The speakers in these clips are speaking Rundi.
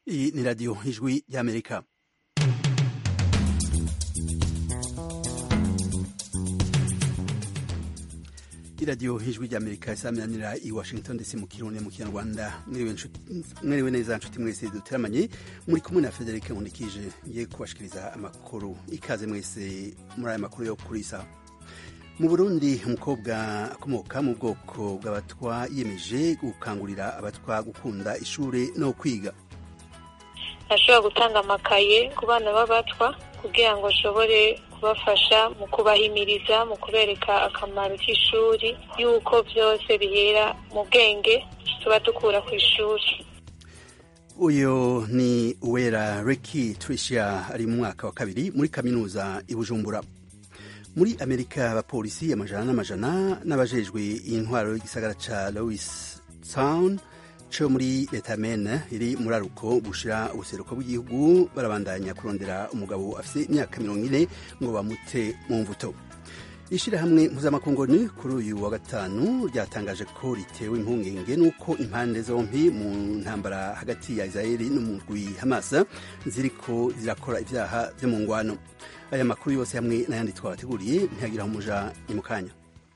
Iyi ni radiyo ijwi y'Amerika. iradiyo ijwi ry'amerika isaminanira i washington ndetse mu kirundi mu kinyarwanda mwiriwe neza nshuti mwese duteramanye muri kumwe na frederic nkundikije ngiye kubashikiriza amakuru ikaze mwese muri aya makuru yo kuri isa mu burundi umukobwa akomoka mu bwoko bw'abatwa yiyemeje gukangurira abatwa gukunda ishuri no kwiga ashobora gutanga amakaye ku bana b'abatwa kugira ngo ashobore kubafasha mu kubahimiriza mu kubereka akamaro k'ishuri y'uko byose bihera mu bwenge tuba dukura ku ishuri uyu ni uwera reki tricia ari mu mwaka wa kabiri muri kaminuza i bujumbura muri amerika abapolisi amajana n'amajana n'abajejwe intwaro y'igisagara ca louis town co muri leta mene iri muri aruko bushira ubuseruko bw'igihugu barabandanya kurondera umugabo afite imyaka mirongo ine ngo bamute mu mvuto ishirahamwe mpuzamakungu ni kuri uyu wa gatanu ryatangaje ko ritewe impungenge n'uko impande zompi mu ntambara hagati ya israeli n'umugwi hamasa ziriko zirakora ivyaha vyo mu ngwano aya makuru yose hamwe n'ayandi twabateguriye ntiyagira umuja ni mu kanya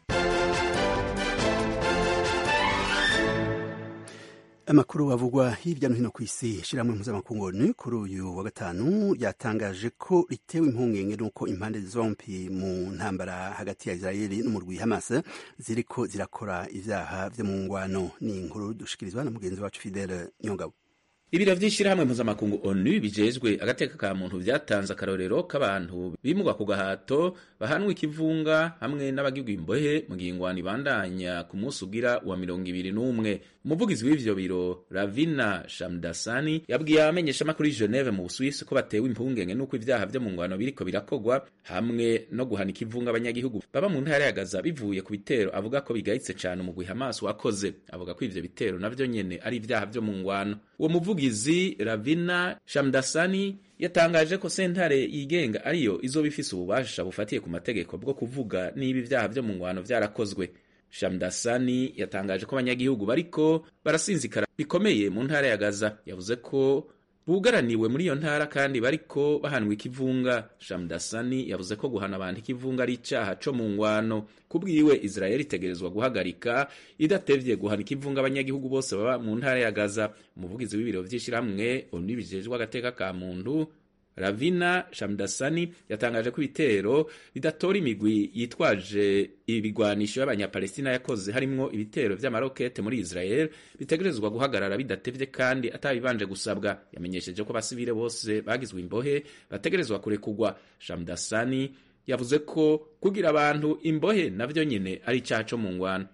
amakuru avugwa hirya no hino ku isi ishyirahamwe mpuzamakungu ni kuri uyu wa gatanu ryatangaje ko ritewe impungenge n'uko impande zompi mu ntambara hagati ya israeli n'umurwi hamas ziriko zirakora ivyaha vyo mu ngwano ni inkuru dushikirizwa na mugenzi wacu fidele nyongabo ibiro vy'ishirahamwe mpuzamakungu onu bijejwe agateka ka muntu vyatanze akarorero k'abantu bimugwa ku gahato bahanwa ikivunga hamwe n'abagirwa imbohe mu gihe ingwano ibandanya ku munsi ugira wa mirongo ibiri n'umwe umuvugizi w'ivyo biro ravina shamdasani yabwiye abamenyeshamakuru y'i geneve mu busuwisi ko batewe impungenge n'uko ivyaha vyo mu ngwano biriko birakogwa hamwe no guhana ikivunga abanyagihugu baba mu ntara ya gaza bivuye ku bitero avuga ko bigayitse cane umugwi hamas wakoze avuga ko ivyo bitero navyo nyene ari ivyaha vyo mu ngwano uwo muvugizi ravina shamdasani yatangaje ko sentare yigenga ariyo izoba ifise ububasha bufatiye ku mategeko bwo kuvuga niba ivyaha vyo mu ngwano vyarakozwe shamdasani yatangaje ko abanyagihugu bariko barasinzikara bikomeye mu ntara ya gaza yavuze ko bugaraniwe muri iyo ntara kandi bariko bahanwa ikivunga shamdasani yavuze ko guhana abantu ikivunga ari icaha co mu ngwano kubwiwe israeli itegerezwa guhagarika idatevye guhana ikivunga abanyagihugu bose baba mu ntara ya gaza umuvugizi w'ibiro vy'ishirahamwe onu bijejwe agateka ka muntu ravina shamdasani yatangaje ko ibitero bidatora imigwi yitwaje ibigwanisho y'abanyapalestina yakoze harimwo ibitero vy'amarokete muri israel bitegerezwa guhagarara bidatevye kandi atabibanje gusabwa yamenyesheje ko abasivile bose bagizwe imbohe bategerezwa kurekugwa shamdasani yavuze ko kugira abantu imbohe navyo nyene ari icaha co mu ngwano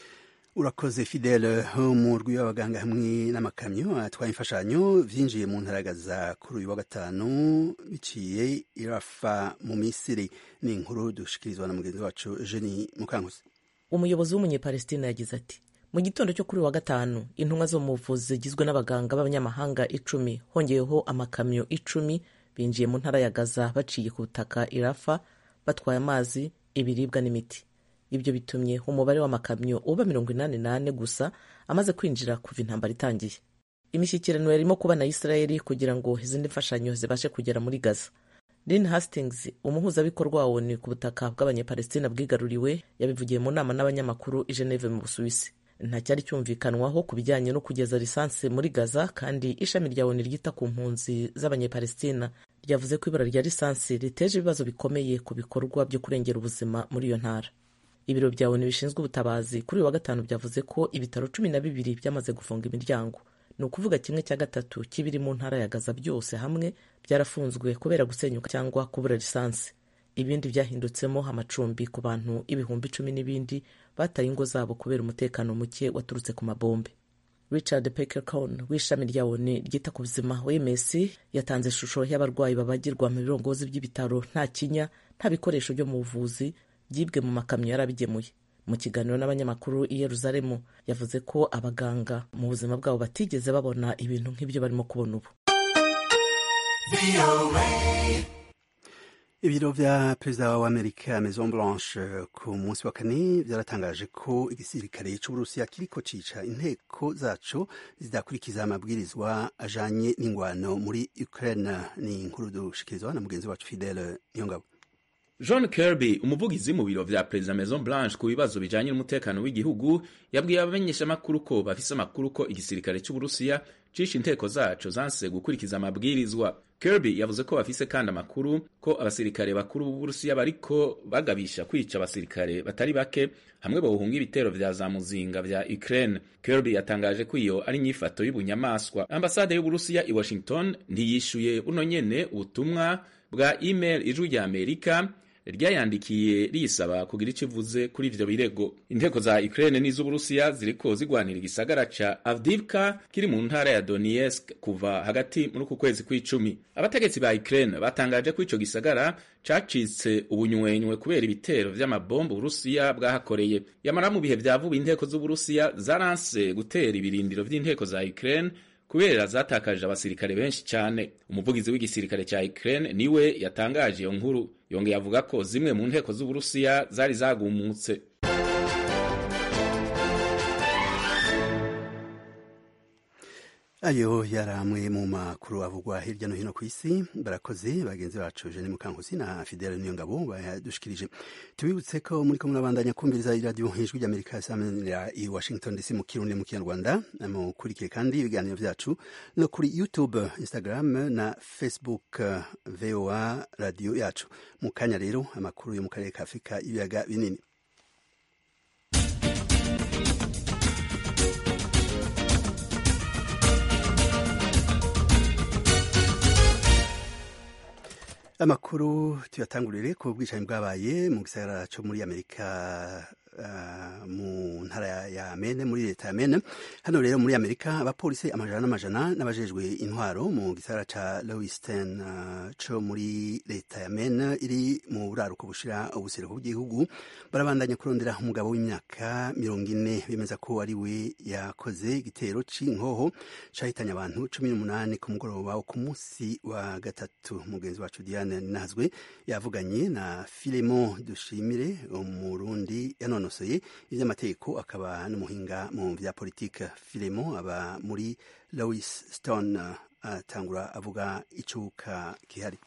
urakoze fidele umurwi w'abaganga hamwe n'amakamyo atwaye imfashanyo vyinjiye mu ntaragaza kuri uyu wa gatanu biciye irafa mu misiri ni inkuru dushikirizwa na mugenzi wacu jeni mukankusi umuyobozi w'umunyepalestina yagize ati mu gitondo cyo kuri wa gatanu intumwa zo mu buvuzi zigizwe n'abaganga b'abanyamahanga icumi hongeyeho amakamyo icumi binjiye mu ntara ya gaza baciye ku butaka irafa batwaye amazi ibiribwa n'imiti ibyo bitumye umubare w'amakamyo uba mirongo inani nane gusa amaze kwinjira kuva intambara itangiye imishyikirano yarimo kuba na isirayeli kugira ngo izindi mfashanyo zibashe kugera muri gaza lin hastings umuhuzabikorwa wa onu ku butaka bw'abanyapalestina bwigaruriwe yabivugiye mu nama n'abanyamakuru i geneve mu busuwisi ntacyari cyumvikanwaho ku bijyanye no kugeza lisansi muri gaza kandi ishami rya onu ryita ku mpunzi z'abanyapalestina ryavuze ko ibura rya lisansi riteje ibibazo bikomeye ku bikorwa byo kurengera ubuzima muri iyo ntara ibiro bya onu bishinzwe ubutabazi kuri uyu wa gatanu byavuze ko ibitaro cumi na bibiri byamaze gufunga imiryango ni ukuvuga kimwe cya gatatu cy'ibiri mu ntara ya gaza byose hamwe byarafunzwe kubera gusenyuka cyangwa kubura lisansi ibindi byahindutsemo amacumbi ku bantu ibihumbi icumi n'ibindi bataye ingo zabo kubera umutekano muke waturutse ku mabombe richard pekercon w'ishami rya onu ryita ku buzima wms yatanze ishusho y'abarwayi babagirwa mu birongozi by'ibitaro nta kinya nta bikoresho byo mu buvuzi byibwe mu makamyo yarabigemuye mu kiganiro n'abanyamakuru i yeruzalemu yavuze ko abaganga mu buzima bwabo batigeze babona ibintu nk'ibyo barimo kubona ubu ibiro vya perezida wa amerika maison blanche ku munsi wa kane vyaratangaje ko igisirikare c'uburusiya kiriko cica inteko zaco zidakurikiza amabwirizwa ajanye n'ingwano muri ukraine ni inkuru dushikirizwa na mugenzi wacu fidele niyongabo john kirby umuvugizi mu biro vya perezida maison blanche ku bibazo bijanye n'umutekano w'igihugu yabwiye abamenyeshamakuru ko bafise amakuru ko igisirikare c'uburusiya cishe inteko zaco zanse gukurikiza amabwirizwa kirby yavuze ko bafise kandi amakuru ko abasirikare bakuru b'uburusiya bariko bagabisha kwica abasirikare batari bake hamwe bohunga ibitero vya za muzinga vya ukraine kirby yatangaje ko iyo ari inyifato y'ubunyamaswa ambasade y'uburusiya i washington ntiyishuye buno nyene ubutumwa bwa email ijwi rya amerika ryayandikiye risaba kugira icyo ivuze kuri ivyo birego inteko za Ukraine n'iz'Uburusiya ziriko zigwanira igisagara ca Avdivka kiri mu ntara ya Donetsk kuva hagati muri uku kwezi kw'icumi abategetsi ba Ukraine batangaje ko ico gisagara cacitse ubunywenywe kubera ibitero vy'amabomba Uburusiya bwahakoreye yamara mu bihe vya vuba inteko z'Uburusiya zaranse gutera ibirindiro vy'inteko za Ukraine kubera zatakaje abasirikare benshi cyane umuvugizi w'igisirikare cya Ukraine niwe yatangaje iyo nkuru yongeye avuga ko zimwe mu nteko z'Uburusiya zari zagumutse ayo yari amwe mu makuru avugwa hirya no hino ku isi barakoze bagenzi bacu Jeanne Mukankusi na Fidele Niyongabo bayadushikirije tubibutse ko muri ko murabandanya kumviriza iradiyo ijwi ry'Amerika isamanira i Washington DC mu Kirundi mu Kinyarwanda mukurikire kandi ibiganiro vyacu no kuri YouTube Instagram na Facebook VOA radio yacu mu kanya rero amakuru yo mu karere ka Afurika ibiyaga binini amakuru tuyatangurire ku bwicanyi bwabaye mu gisagara cyo muri amerika uh, mu ntara ya mene muri leta ya mene hano rero muri amerika abapolisi amajana n'amajana n'abajejwe intwaro mu gisagara ca lewiston uh, co muri leta ya mene iri mu buraruko bushira ubuseruko bw'igihugu barabandanya kurondera umugabo w'imyaka mirongo ine bemeza ko ari we yakoze igitero c'inkoho cahitanye abantu cumi n'umunani ku mugoroba wo ku munsi wa gatatu mugenzi wacu diane nazwe yavuganye na filemo dushimire umurundi yanonosoye ivy'amategeko akaba n'umuhinga mu vya politike filemo aba muri lewis stone atangura avuga icuka kihari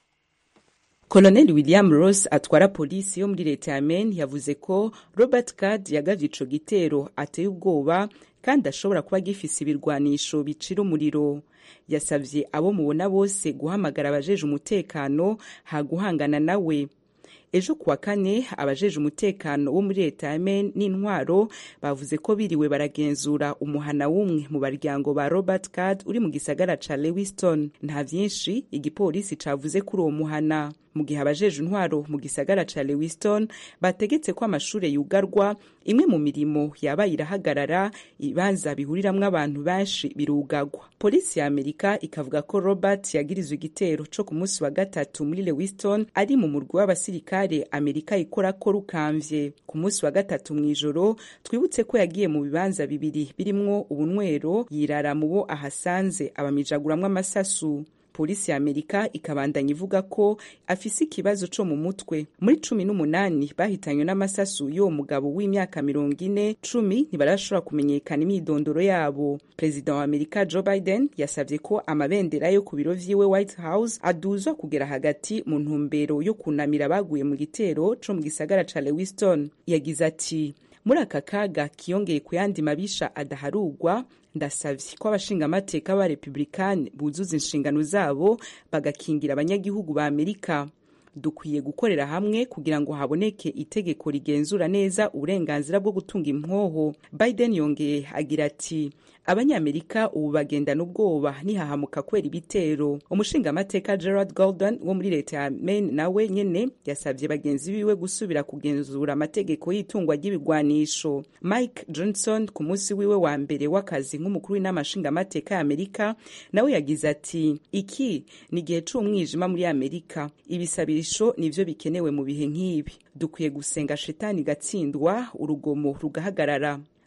Colonel William Ross atwara polisi yo muri leta ya Maine yavuze ko Robert Card yagavye ico gitero ateye ubwoba kandi ashobora kuba gifise ibirwanisho bicira umuriro yasavye abo mubona bose guhamagara abajeje umutekano haguhangana nawe ejo kuwa kane abajeje umutekano wo muri leta ya Maine n'intwaro bavuze ko biriwe baragenzura umuhana w'umwe mu baryango ba Robert Card uri mu gisagara ca Lewiston nta vyinshi igipolisi cavuze kuri uwo muhana mu gihe abajeje intwaro mu gisagara ca Lewiston bategetse ko amashure yugarwa imwe mu mirimo yabaye irahagarara ibanza bihuriramwo abantu benshi birugagwa polisi ya amerika ikavuga ko robert yagirizwe igitero co ku munsi wa gatatu muri lewiston ari mu murwi w'abasirikare amerika ikora ko rukamvye ku munsi wa gatatu mw'ijoro twibutse ko yagiye mu bibanza bibiri birimwo ubunywero yirara mu bo ahasanze abamijaguramwo amasasu polisi ya amerika ikabandanya ivuga ko afise ikibazo co mu mutwe muri cumi n'umunani bahitanywe n'amasasu y'uwo mugabo w'imyaka mirongo ine cumi ntibarashobora kumenyekana imyidondoro yabo perezida wa amerika joe biden yasavye ko amabendera yo ku biro vyiwe white house aduzwa kugera hagati mu ntumbero yo kunamira abaguye mu gitero co mu gisagara ca lewiston yagize ati muri aka kaga kiyongeye ku yandi mabisha adaharugwa ndasavye ko abashingamateka ba republikani buzuza inshingano zabo bagakingira abanyagihugu ba amerika dukwiye gukorera hamwe kugira ngo haboneke itegeko rigenzura neza uburenganzira bwo gutunga impoho biden yongeye agira ati abanyamerika ubu bagendana ubwoba nihahamuka kwera ibitero umushingamateka gerard golden wo muri leta ya maine nawe nyene yasabye bagenzi biwe gusubira kugenzura amategeko y'itungwa ry'ibigwanisho mike johnson ku munsi wiwe wa mbere w'akazi nk'umukuru w'inama nshingamateka ya amerika nawe yagize ati iki ni igihe c'umwijima muri amerika ibisabirisho nivyo bikenewe mu bihe nk'ibi dukwiye gusenga shetani igatsindwa urugomo rugahagarara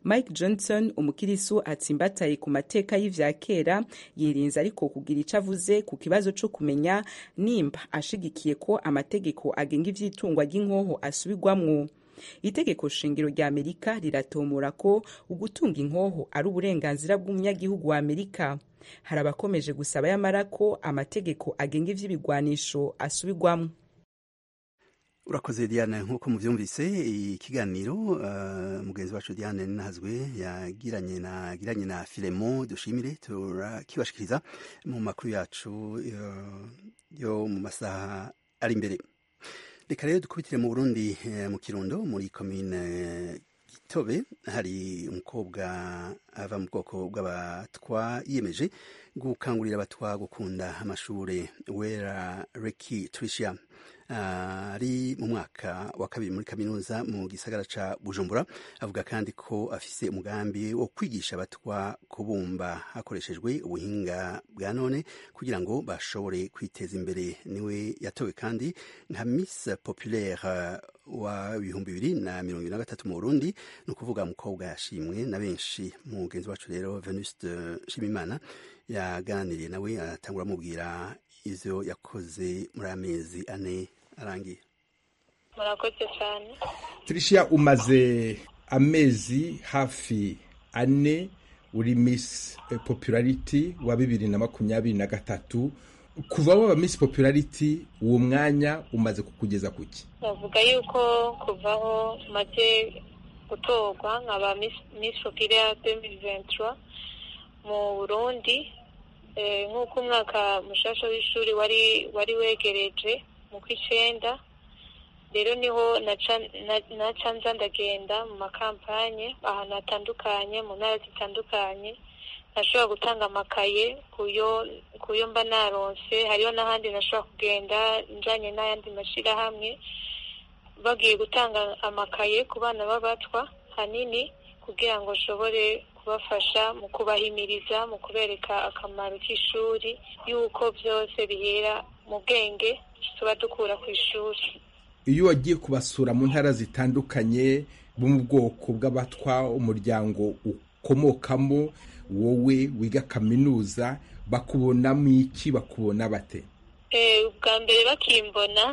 mike johnson umukirisu atsimbataye ku mateka y'ivya kera yirinze ariko kugira ico avuze ku kibazo co kumenya nimba ashigikiye ko amategeko agenga ivy'itungwa ry'inkoho asubirwamwo itegeko shingiro rya amerika riratomora ko ugutunga inkoho ari uburenganzira bw'umunyagihugu wa amerika hari abakomeje gusaba yamara ko amategeko agenga ivy'ibigwanisho asubirwamwo urakoze diane nk'uko muvyumvise ikiganiro uh, mugenzi wacu diane ninahazwe yagiranye na yagiranye na filemo dushimire turakibashikiriza mu makuru yacu uh, yo mu masaha ari imbere reka rero dukubitire mu burundi eh, mu kirundo muri komine gitobe hari umukobwa ava mu bwoko bw'abatwa yiyemeje gukangurira abatwa gukunda amashure wera reki tricia ari mu mwaka wa kabiri muri kaminuza mu gisagara ca bujumbura avuga kandi ko afise umugambi wo kwigisha abatwa kubumba hakoreshejwe ubuhinga bwa none kugira ngo bashobore kwiteza imbere niwe yatowe kandi nka miss populaire wa ibihumbi bibiri na mirongo ibiri na gatatu mu burundi ni ukuvuga mukobwa yashimwe na benshi mugenzi wacu rero venuste nshimimana yaganiriye nawe aratangura amubwira ivyo yakoze muri amezi ane arangiye murakoze cyane tricia umaze amezi hafi ane uri miss popularity wa bibiri na makumyabiri na gatatu kuva waba miss popularity uwo mwanya umaze kukugeza kuki bavuga yuko kuvaho maze gutorwa nkaba miss populaire 2023 mu burundi nk'uko umwaka mushasha w'ishuri wari wari wegereje mu kw'icenda rero niho naca nza ndagenda mu makampanye ahantu hatandukanye mu ntara zitandukanye nashobora gutanga amakaye kuyo mba naronse hariho n'ahandi nashobora kugenda njanye n'ayandi mashyirahamwe bagiye gutanga amakaye ku bana b'abatwa hanini kugira ngo nshobore kubafasha mu kubahimiriza mu kubereka akamaro k'ishuri y'uko byose bihera mu bwenge tuba dukura ku ishuri iyo wagiye kubasura mu ntara zitandukanye bo mu bwoko bw'abatwa umuryango ukomokamo wowe wiga kaminuza bakubonamo iki bakubona bate ubwa mbere bakimbona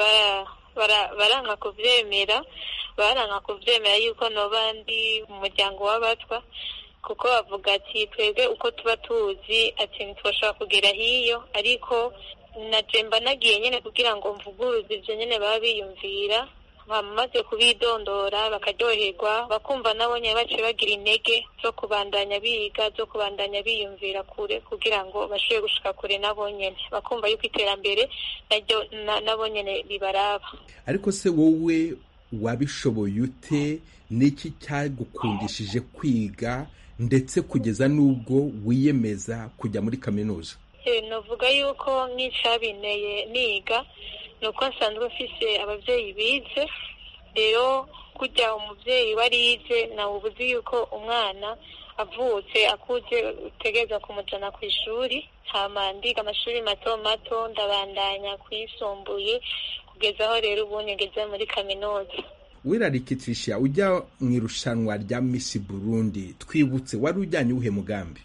baranka kubyemera baranka kubyemera yuko noba ndi mu muryango w'abatwa kuko bavuga ati twebwe uko tuba tuzi ati ntitwashobora kugera hiyo ariko najemba nagiye nyine kugira ngo mvuguruze ibyo nyine baba biyumvira bamaze kubidondora bakaryoherwa bakumva nabo nyine baciye bagira intege zo kubandanya biga zo kubandanya biyumvira kure kugira ngo bashobore gushika kure nabo nyine bakumva yuko iterambere naryo nabo nyine ribaraba ariko se wowe wabishoboye ute n'iki cyagukundishije kwiga ndetse kugeza n'ubwo wiyemeza kujya muri kaminuza navuga yuko nk'icyabineye niga ni uko nsanzwe mfise ababyeyi bize rero kujya umubyeyi warize nawe ubuzi yuko umwana avutse akuze utegereza kumujyana ku ishuri hama ndiga amashuri mato mato ndabandanya kuyisumbuye kugeza aho rero ubu ngeze muri kaminuza wirarikitisha ujya mu irushanwa rya misi burundi twibutse wari ujyanye uwuhe mugambi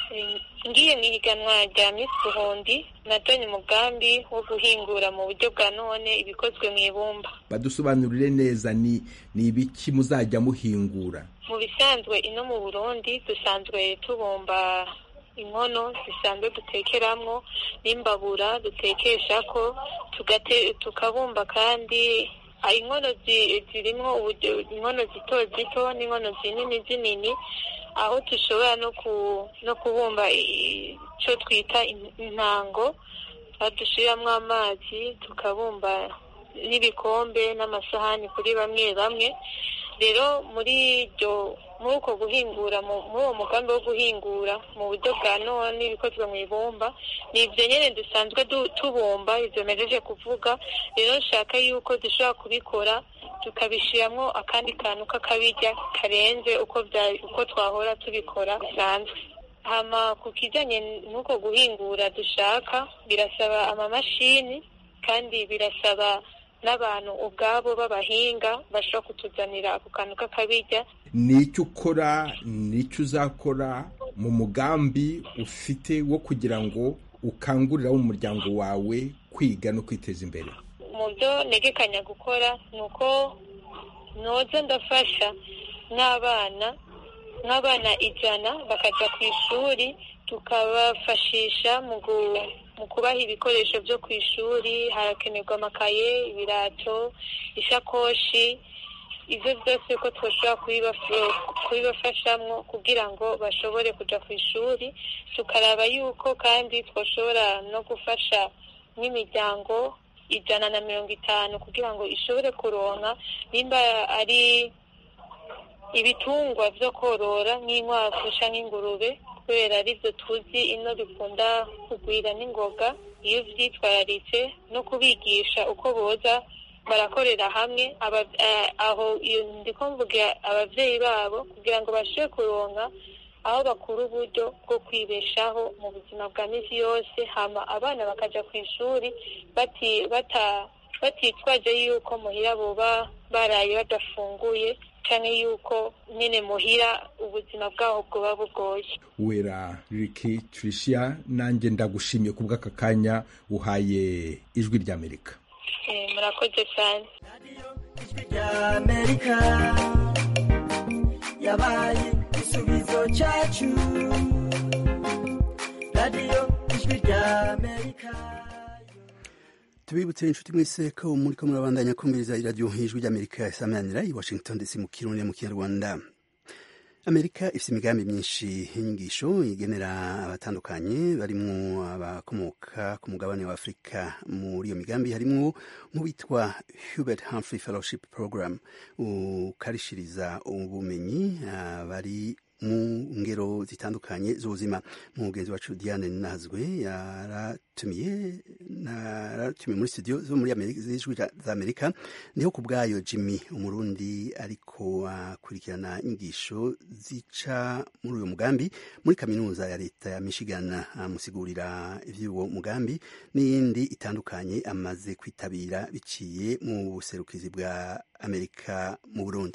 ngiye mu ihiganwa rya misi burundi najyanye umugambi wo guhingura mu buryo bwa none ibikozwe mu ibumba badusobanurire neza ni ni ibiki muzajya muhingura mu bisanzwe ino mu burundi dusanzwe tubumba inkono zisanzwe dutekeramo n'imbabura dutekesha ko tukabumba kandi inkono zirimo inkono zito zito n'inkono zinini zinini aho dushobora no kubumba icyo twita intango dushyiramo amazi tukabumba n'ibikombe n'amasahani kuri bamwe bamwe rero muri iryo muri uko guhingura muri uwo mugambi wo guhingura mu buryo bwa none ibikozwe mu ibumba ni ibyo nyine dusanzwe tubumba ibyo mejeje kuvuga rero nshaka yuko dushobora kubikora tukabishyiramo akandi kantu k'akabirya karenze uko twahora tubikora bisanzwe hama ku kijyanye n'uko guhingura dushaka birasaba amamashini kandi birasaba n'abantu ubwabo b'abahinga bashobora kutuzanira ako kantu k'akabirya ni icyo ukora ni icyo uzakora mu mugambi ufite wo kugira ngo ukangurira umuryango wawe kwiga no kwiteza imbere mu byo ntegekanya gukora ni uko noza ndafasha nk'abana nk'abana ijana bakajya ku ishuri tukabafashisha mu kubaha ibikoresho byo ku ishuri harakenerwa amakaye ibirato ishakoshi ibyo byose ko twashobora kubibafashamo kugira ngo bashobore kujya ku ishuri tukaraba yuko kandi twashobora no gufasha nk'imiryango ijana na mirongo itanu kugira ngo ishobore kuronka nimba ari ibitungwa byo korora nk'inkwavu cyangwa ingurube kubera aribyo tuzi ino bikunda kugwira n'ingoga iyo byitwararitse no kubigisha uko boza barakorera hamwe aho ndi mvuga ababyeyi babo kugira ngo bashobore kuronka aho bakura uburyo bwo kwibeshaho mu buzima bwa minsi yose hama abana bakajya ku ishuri batitwaje yuko muhira boba baraye badafunguye cyane yuko nyine muhira ubuzima bwaho bwoba bugoye wera riki tricia nanjye ndagushimiye ku bw'aka kanya uhaye ijwi ry'amerika murakoze cyane ijwi ry'amerika yabaye igisubizo cyacu radiyo ijwi ry'amerika tubibutse inshuti mwese ko muri ko murabandanya kumviriza iradiyo ijwi ry'amerika isamanira i washington dc mu kirundi mu kinyarwanda amerika ifite imigambi myinshi y'inyigisho igenera abatandukanye barimo abakomoka ku mugabane wa afurika muri iyo migambi harimo nk'uwitwa hubert humphrey fellowship program ukarishiriza ubumenyi bari mu ngero zitandukanye z'ubuzima mugenzi wacu diane nazwe yaratumiye naratumiye muri studio zo muri z'ijwi za amerika niho ku bwayo jimmy umurundi ariko akurikirana inyigisho zica muri uyu mugambi muri kaminuza ya leta ya michigan amusigurira iby'uwo mugambi n'iyindi itandukanye amaze kwitabira biciye mu buserukizi bwa amerika mu burundi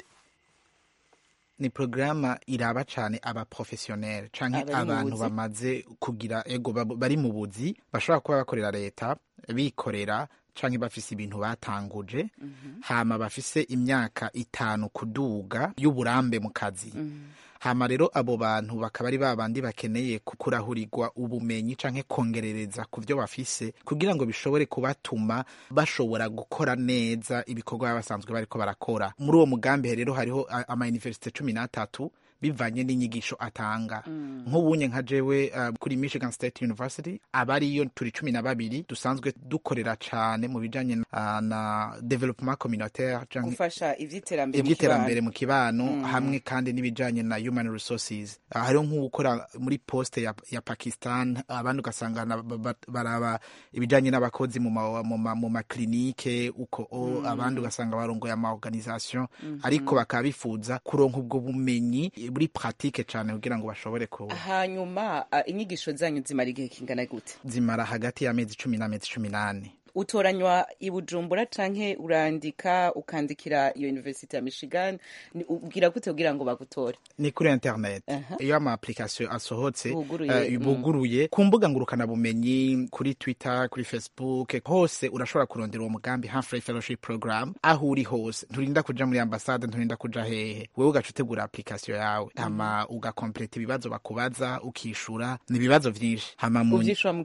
ni porogaramu iraba cyane abaprofesiyoneri cyangwa abantu bamaze kugira ego bari mu buzi bashobora kuba bakorera leta bikorera cyangwa bafise ibintu batanguje hama bafise imyaka itanu kuduga y'uburambe mu kazi hama rero abo bantu bakaba ari babandi bakeneye kurahurirwa ubumenyi canke kongerereza ku byo bafise kugira ngo bishobore kubatuma bashobora gukora neza ibikorwa baba basanzwe bariko barakora muri uwo mugambi rero hariho amayuniversite cumi n'atatu bivanye n'inyigisho atanga nk'ubunye nka jewe uh, kuri michigan state university aba ariyo turi cumi na babiri dusanzwe dukorera cane mu bijanye uh, na development communautaire gufasha ivy'iterambere ivy'iterambere mu kibano mm. hamwe kandi n'ibijanye na human resources uh, hariho nk'ugukora muri poste ya, ya pakistan abandi ugasanga baraba ibijanye n'abakozi mu maklinike ma, ma uko mm. abandi ugasanga barongoye ama organisation mm -hmm. ariko bakaba bifuza kuronka ubwo bumenyi buri pratique cyane kugira ngo bashobore ku hanyuma uh, inyigisho zanyu zimara igihe kingana gute zimara hagati y'amezi cumi n'amezi cumi n'ane utoranywa i bujumbura canke urandika ukandikira iyo university ya michigan ubwira gute kugira ngo bagutore ni kuri internet uh -huh. iyo ama application asohotse buguruye, uh, buguruye mm. ku mbuga ngurukana bumenyi kuri twitter kuri facebook hose urashobora kurondera uwo mugambi Humphrey fellowship program aho uri hose nturinda kuja muri ambasade nturinda kuja hehe wewe ugaca utegura application yawe mm. hama ugakompleta ibibazo bakubaza ukishura ni ibibazo vyinshi hama mu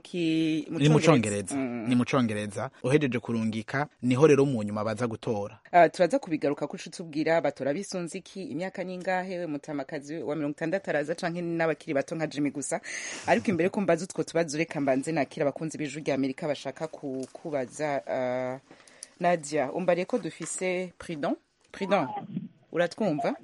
ni mu congereza mm. ni mu congereza uhejeje kurungika niho rero mu nyuma baza gutora uh, turaza kubigaruka ko tubwira batora bisunze iki imyaka ningahe we mutamakazi wa mirongo itandatu araza canke n'abakiri bato nka jimi gusa ariko imbere ko mbaza utwo tubazo reka mbanze nakira abakunzi b'ijwi rya amerika bashaka kukubaza uh, nadia umbariye ko dufise prudent prudent uratwumva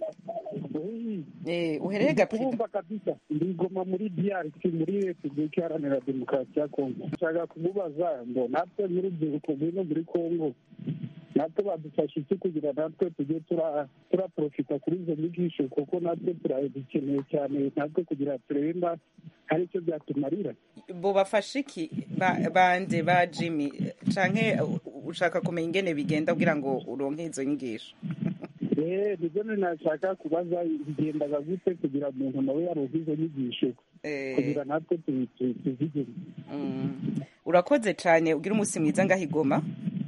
Eh, uhereye kumva kabisa ndigoma muri DRC muri Repubulika Iharanira Demokarasi ya Kongo nshaka kumubaza ngo natwe nk'urubyiruko rwino muri Kongo natwe badufasha iki kugira natwe tujye turaprofita kuri izo nyigisho kuko natwe turazikeneye cyane natwe kugira turebe hari icyo byatumarira bo bafashe iki bande ba jimmy canke ushaka kumenya ingene bigenda kugira ngo uronke izo nyigisho nibyo nashaka kubaza bigendaga gute kugira umuntu nawe yaronke izo nyigisho kugira natwe tuzigire urakoze cyane ugira umunsi mwiza ngahigoma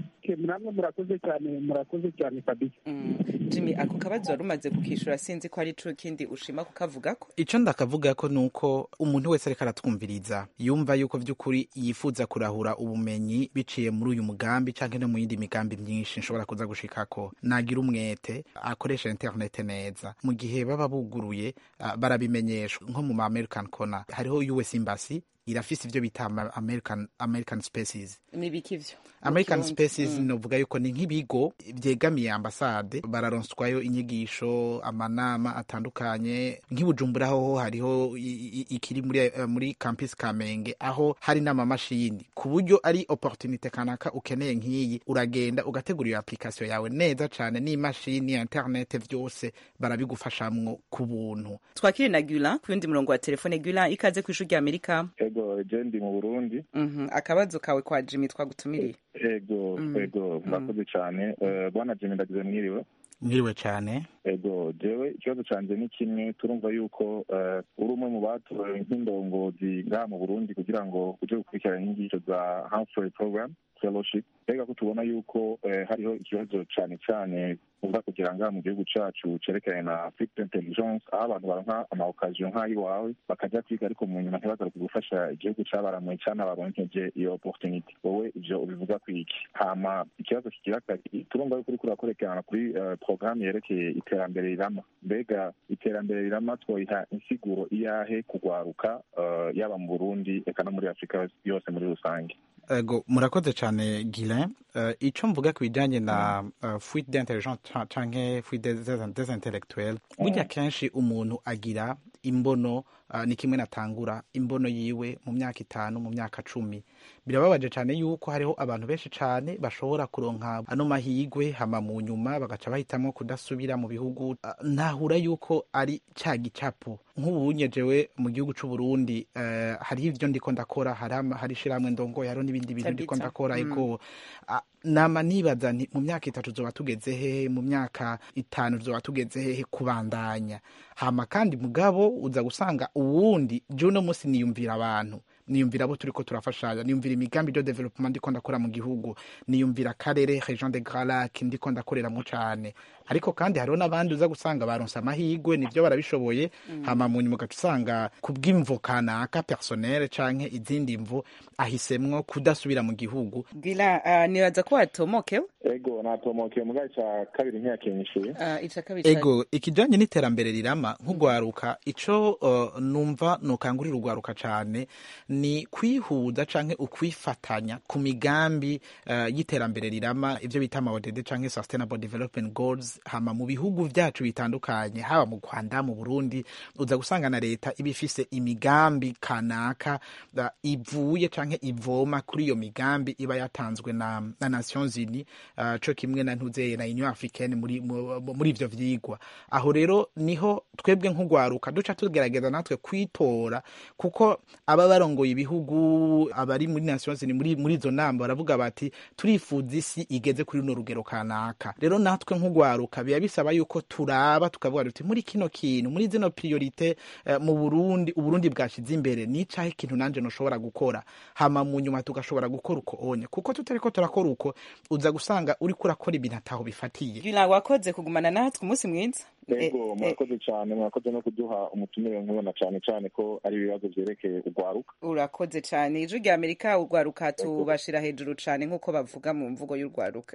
namwe murakoze cyane murakoze cyane kabisa jimmy ako kabazo wari umaze kukishura sinzi ko ari cyo kindi ushima kukavuga ko icyo ndakavuga ko ni uko umuntu wese ariko aratwumviriza yumva yuko by'ukuri yifuza kurahura ubumenyi biciye muri uyu mugambi cyangwa no mu yindi migambi myinshi nshobora kuza gushika ko nagira umwete akoresha interinete neza mu gihe baba buguruye barabimenyeshwa nko mu ma american corner hariho us embassy irafise ivyo bita american american spaces nibiki ivyo american spaces mm. novuga yuko ni nk'ibigo vyegamiye ambasade bararonswayo inyigisho amanama atandukanye nk'ibujumbura hoho hariho ikiri muri, uh, muri campus kamenge aho hari n'amamashini ku buryo ari opportunite kanaka ukeneye nk'iyi uragenda ugategura iyo application yawe neza cane n'imashini ya internet vyose barabigufashamwo ku buntu twakire na gula ku yundi murongo wa telefone gula ikaze kw'ishuri rya amerika ego jendi mu burundi akabazo kawe kwa jimmy twagutumiriye ego ego murakoze cyane bwana jimmy ndagize mwiriwe mwiriwe cyane ego jewe ikibazo cyanjye ni kimwe turumva yuko uri umwe mu batorewe nk'indongozi ngaha mu burundi kugira ngo uje gukurikirana inyigisho za humphrey program fellowship mbega ko tubona yuko hariho ikibazo cyane cyane uza kugira ngaha mu gihugu cacu cerekanye na african intelligence aho abantu baronka amaokaziyo nk'ay'iwawe bakajya kwiga ariko mu nyuma ntibagaruke gufasha igihugu cabaramuye cana baronkeje iyo opportunity wowe ivyo ubivuga kwiki hama ikibazo kigira kabiri turumva yuko uriko urakorekerana kuri porogaramu yerekeye iterambere rirama mbega iterambere rirama twoyiha insiguro iyahe kugwaruka yaba mu burundi eka no muri afurika yose muri rusange ego murakoze cyane Guilain uh, icyo mvuga ku bijyanye na uh, fuite d'intelligence canke fuite des intellectuels burya kenshi umuntu agira imbono uh, ni kimwe natangura imbono yiwe mu myaka itanu mu myaka cumi birababaje cyane yuko hariho abantu benshi cyane bashobora kuronka ano mahigwe hama mu nyuma bagaca bahitamo kudasubira mu bihugu ntahura yuko ari cya gicapo nk'ubunye jewe mu gihugu c'u Burundi uh, hariho ivyo ndiko ndakora hari ishirahamwe ndongoye hariho n'ibindi bintu ndiko ndakora ariko mm. nama nibaza nti mu myaka itatu zoba tugeze hehe mu myaka itanu zoba tugeze hehe kubandanya hama kandi mugabo uza gusanga uwundi je uno munsi niyumvira abantu niyumvira abo turiko turafashanya niyumvira imigambi de development ndiko ndakora mu gihugu niyumvira akarere region de Grand Lac ndiko ndakoreramwo cane ariko kandi hariho n'abandi uza gusanga baronse amahigwe nivyo barabishoboye mm. hama mu nyuma ugaca usanga kubw'imvo kanaka personnel canke izindi mvo ahisemwo kudasubira mu gihugu gira uh, nibaza ko watomokewe ego natomokewe muga ica kabiri ntiyakenyishuye uh, ica kabiri ego ikijanye n'iterambere rirama nk'ugwaruka ico uh, numva nokangurira ugwaruka cane ni kwihuza canke ukwifatanya ku migambi uh, y'iterambere rirama ivyo bita ama ODD canke sustainable development goals hama mu bihugu vyacu bitandukanye haba mu Rwanda mu Burundi uza gusanga na leta iba ifise imigambi kanaka uh, ivuye canke ivoma kuri iyo migambi iba yatanzwe na, na Nations Unies uh, co kimwe na ntuzeye na Union Africaine muri, muri ivyo vyigwa aho rero niho twebwe nk'ugwaruka duca tugerageza natwe kwitora kuko aba barongoye ibihugu abari muri Nations Unies muri muri izo nama baravuga bati turifuza isi igeze kuri no rugero kanaka rero natwe nk'ugwaruka biba bisaba yuko turaba tukavuga tuti muri kino kintu muri zino priorite uh, mu Burundi uburundi bwashize imbere ni cahe ikintu nanje noshobora gukora hama mu nyuma tugashobora gukora uko onye kuko tutariko turakora uko uza gusanga uriko urakora ibintu ataho bifatiye Gila wakoze kugumana natwe umunsi mwiza ego murakoze cyane murakoze no kuduha umutumire nkubona cyane cyane ko ari ibibazo vyerekeye urwaruka urakoze cyane ijwi rya amerika urwaruka tubashira hejuru cyane nk'uko bavuga mu mvugo y'urwaruka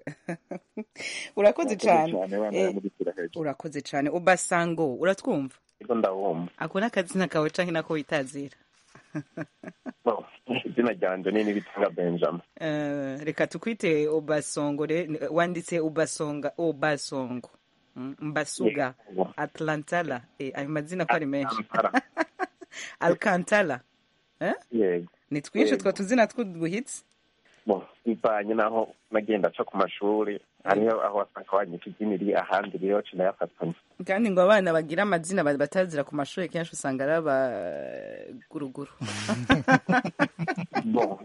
urakoze cyane urakoze cyane ubasango uratwumva ego ndabumva ako ni akazina kawe canke nako witazira izina ryanje ni nibitanga benjamin uh, reka tukwite obasongo wanditse ubasonga obasongo mbasuga atlantala eh, ayo mazina ko ari menshi alcantala eh? ni twinshi two tuzina tw'uduhitsi bivanye naho nagenda aca ku mashuri hariho aho wasanga wanyika idini riri ahandi rero ci nayafatanya kandi ngo abana bagira amazina ba- batazira ku mashuri kenshi usanga ari abaguruguru Bon.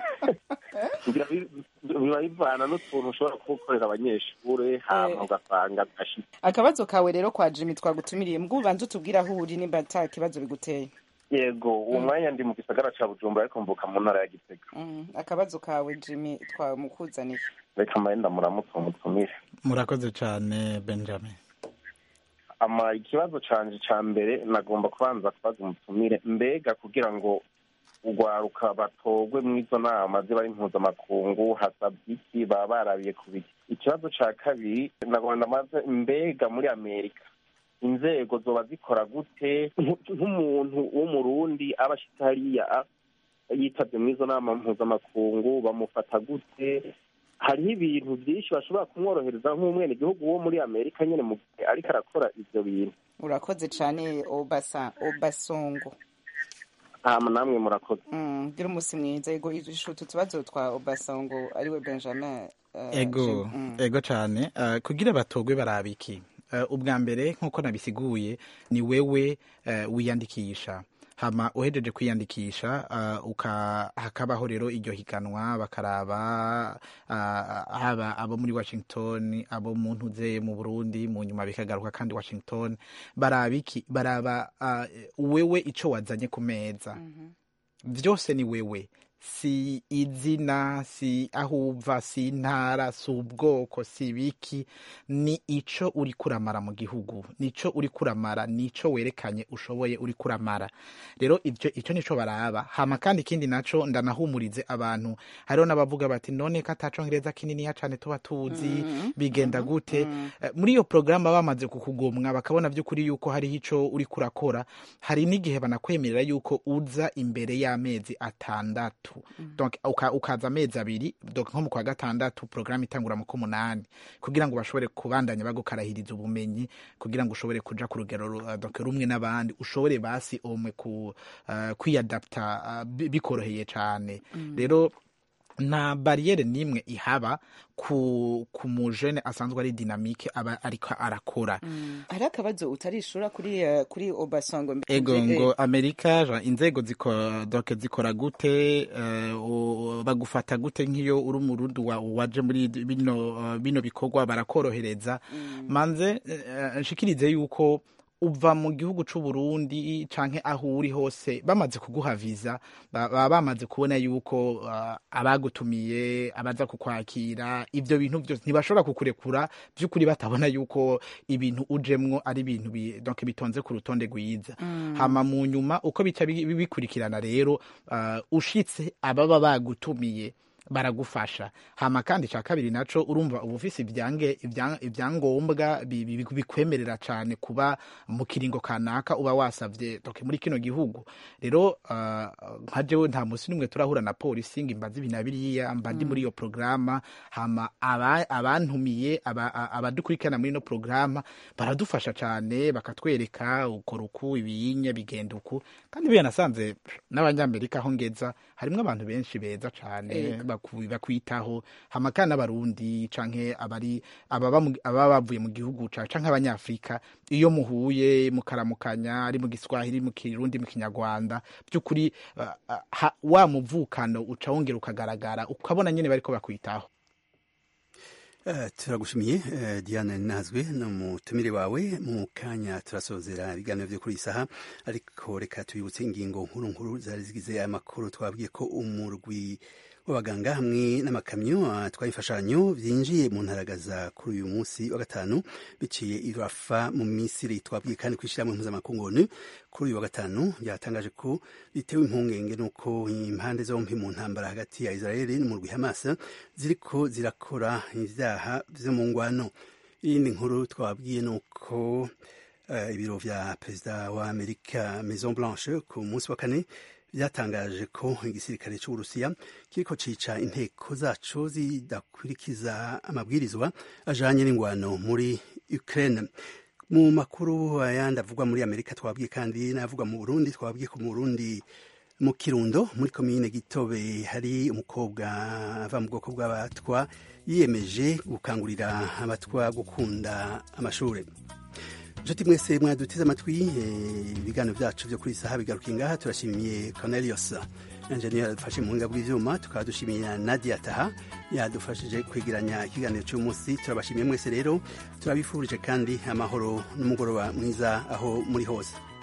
Ngira bi- biba bivana n'utuntu ushobora kuba ukorera abanyeshure hama ugasanga bigashika akabazo kawe rero kwa jimi twagutumiriye mbwo ubanza utubwire aho uri nimba ata kibazo biguteye yego uwo mwanya ndi mu gisagara ca bujumbura ariko mvuka mu ntara ya gitega Mm, akabazo kawe jimi twamukuzaniye reka mbaye ndamuramutse umutumire murakoze cyane benjamin ama ikibazo canje ca mbere nagomba kubanza kubaza umutumire mbega kugira ngo urwaruka batogwe mw'izo nama ziba ari mpuzamakungu hasabye iki baba barabiye ku biki ikibazo ca kabiri nagomba ndamaze mbega muri amerika inzego zoba zikora gute Nk- nk'umuntu w'umurundi aba ashitse hariya a- yitavye mw'izo nama mpuzamakungu bamufata gute hariho ibintu byinshi bashobora kumworohereza nk'umwenegihugu wo muri amerika nyene mu gihe ariko arakora ivyo bintu urakoze cane obasa obasongo hama namwe murakoze Mm, gira umunsi mwiza yego ishutu tubazo twa obasongo ariwe benjamin eh, ego Jim, mm. ego cyane uh, kugira batogwe barabiki uh, ubwa mbere nk'uko nabisiguye ni wewe uh, wiyandikisha hama uhejeje kwiyandikisha uh, uka hakabaho rero iryo higanwa bakaraba uh, haba abo muri washington abo mu ntuze mu burundi mu nyuma bikagaruka kandi washington baraba iki baraba uh, wewe ico wazanye ku meza vyose ni wewe si izina si aho uva si intara si ubwoko si biki ni ico uri kuramara mu gihugu nico uri kuramara nico werekanye ushoboye uri kuramara rero ivyo ico nico baraba hama kandi ikindi naco ndanahumurize abantu hariho n'abavuga bati none ko atacongereza kininiya cane tuba tuzi bigenda gute Eh, muri iyo porogaramu bamaze kukugomwa bakabona vy'ukuri yuko hariho ico uri kurakora hari n'igihe banakwemerera yuko uza imbere y'amezi atandatu donc uka, ukaza amezi abiri donc nko mu kwa gatandatu porogaramu itangura mu k'umunani kugira ngo bashobore kubandanya bagukarahiriza ubumenyi kugira ngo ushobore kuja ku rugero ru- uh, donc rumwe n'abandi ushobore basi omwe ku uh, kwiyadapta uh, bi- bikoroheye cane rero nta bariyeri n'imwe ihaba ku ku mujene asanzwe ari dinamike aba ariko arakora hari akabazo utarishura kuri eh, kuri obasongo ego Eh, ngo amerika ja, inzego zikora doke zikora gute eh, u- bagufata gute nk'iyo uri umurundi wa- waje muri bino uh, bino bikorwa barakorohereza manze eh, nshikirize yuko uva mu gihugu c'u Burundi canke aho uri hose bamaze kuguha visa ba- baba bamaze kubona yuko uh, abagutumiye abaza kukwakira ivyo bintu byose ntibashobora kukurekura vy'ukuri batabona yuko ibintu ujemwo ari ibintu bi, donc bitonze ku rutonde rwiza hama mu nyuma uko bica bi- bi- bikurikirana rero uh, ushitse ababa bagutumiye baragufasha hama kandi ca kabiri naco urumva uba ufise ibyange ibya- ibyangombwa bi- bi- bikwemerera cane kuba mu kiringo kanaka uba wasavye donc muri kino gihugu rero uh, nka jewe nta musi n'umwe turahura na polisi ngo imbaze ibi na biriya mba ndi muri iyo programa hama aba- abantumiye aba- a- abadukurikirana muri ino programa baradufasha cane bakatwereka ukora uku ibiyinye bigenda uku kandi biya nasanze n'abanyamerika aho ngeza harimwo abantu benshi beza cane Ego. baku- bakwitaho hama kandi n'abarundi canke abari ababa mu- ababa bavuye mu gihugu ca canke abanyafrika iyo muhuye mukaramukanya ari mu giswahili mu kirundi mu kinyarwanda by'ukuri uh, uh, ha- wa muvukano uca wongera ukagaragara ukabona nyene bariko bakwitaho Eh, turagushimiye eh, diane nazwe n'umutumire wawe mu kanya turasozera ibiganiro vyo kuri iyi saha ariko reka tubibutse ingingo nkuru nkuru zari zigize aya makuru twabwiye ko umurwi w'abaganga hamwe n'amakamyo atwaye imfashanyo vyinjiye mu ntaragaza kuri uyu munsi wa gatanu biciye i rafa mu misiri twabwiye kandi kwishirahamwe mpuzamakungu onu kuri uyu wa gatanu byatangaje ko bitewe impungenge nuko impande zompi mu ntambara hagati ya israeli n'umurwi hamas ziriko zirakora ivyaha vyo mu ngwano iyindi nkuru twabwiye nuko uh, ibiro vya perezida wa amerika maison blanche ku munsi wa kane byatangaje ko igisirikare c'uburusiya kiriko cica inteko zaco zidakurikiza amabwirizwa ajanye n'ingwano muri ukraine mu makuru ayandi avugwa muri amerika twabwiye kandi n'avugwa mu burundi twabwiye ko mu burundi mu kirundo muri komine gitobe hari umukobwa ava mu bwoko bw'abatwa yiyemeje gukangurira abatwa gukunda amashuri inshuti mwese mwaduteze amatwi ibiganiro byacu byo kuri iyi saha bigaruka ngaha turashimiye cornelius enjeniyeri yadufashe mu buhinga bw'ibyuma tukaba dushimiye nadia taha yadufashije kwegeranya ikiganiro cy'umunsi turabashimiye mwese rero turabifurije kandi amahoro n'umugoroba mwiza aho muri hose